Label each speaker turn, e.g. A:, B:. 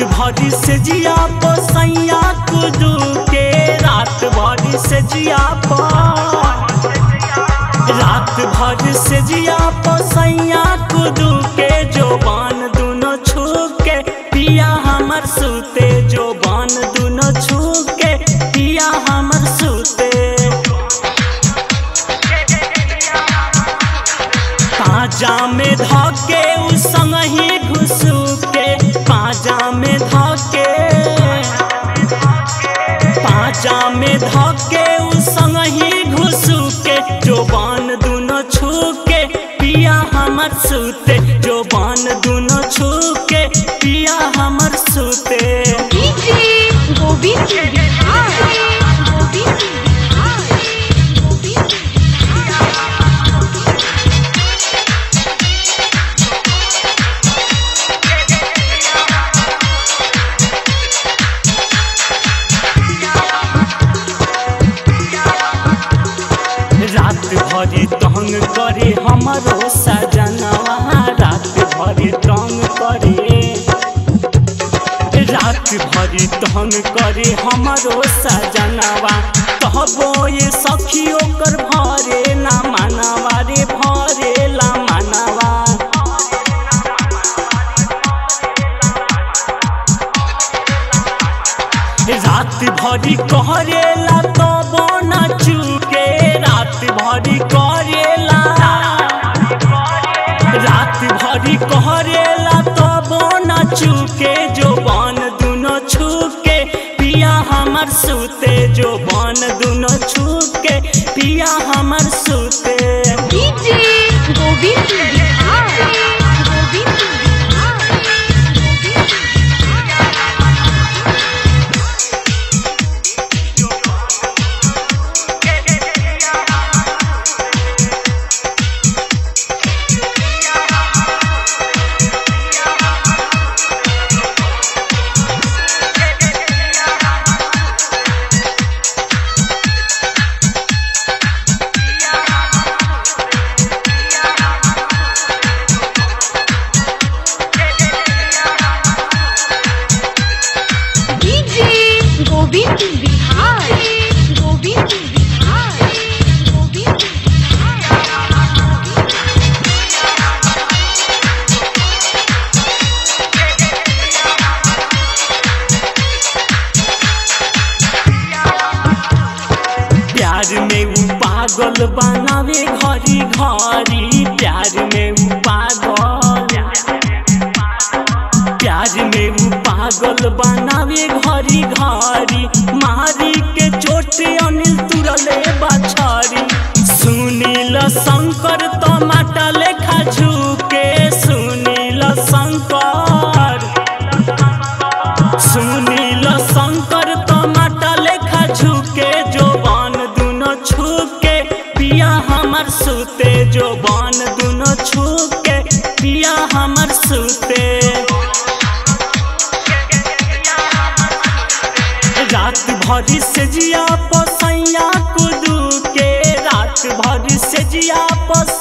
A: भरी से जिया पसैया कुदू के रात भरी से जिया पर रात भर से जिया पसैया कुदू के जोबान दुनो छू के पिया हमर सूते जोबान दुनो छू के पिया हमर सूते पाजा में धके उ संग ही घुसू के पाजा में धके पाजा में धके उ संग ही घुसू के जोबान दुनो छू के पिया हमर सूते जोबान दुनो छू के पिया हमर सूते
B: डीजे गोविंद बिहार गोविंद बिहार गोविंद
A: रात भरी तंग करे हमरो सजनवा रात भरी तंग करे रात भरी तंग करे हमरो सजनवा कहबो ये सखी ओकर भरे ना मानवा रे भरे ला मानवा रात भरी करेला तबो न चुके रात भरी करेला रात भरी करेला तबो न चुके जोबान दुनो छुके पिया हमर सूते जोबान दुनो छुके पिया हमर सूते
B: डीजे गोविंद बिहार गोविंद बिहार गोविंद डीजे गोविंद बिहार गोविंद बिहार गोविंद
A: प्यार में उ पागल बनावे घरी घरी प्यार में उ पागल प्यार में उ पागल बनावे घरी घरी मारी के चोट अनिल तुरले बछरी सुनील शंकर टमाटा लेखा झुके सुनील शंकर सुनील शंकर टमाटा लेखा झुके जोबान दुनो छुके पिया हमर सूते जोबान दुनो छुके पिया हमर सूते रात भरी से जिया पसैया कुदू के रात भरी से जिया पस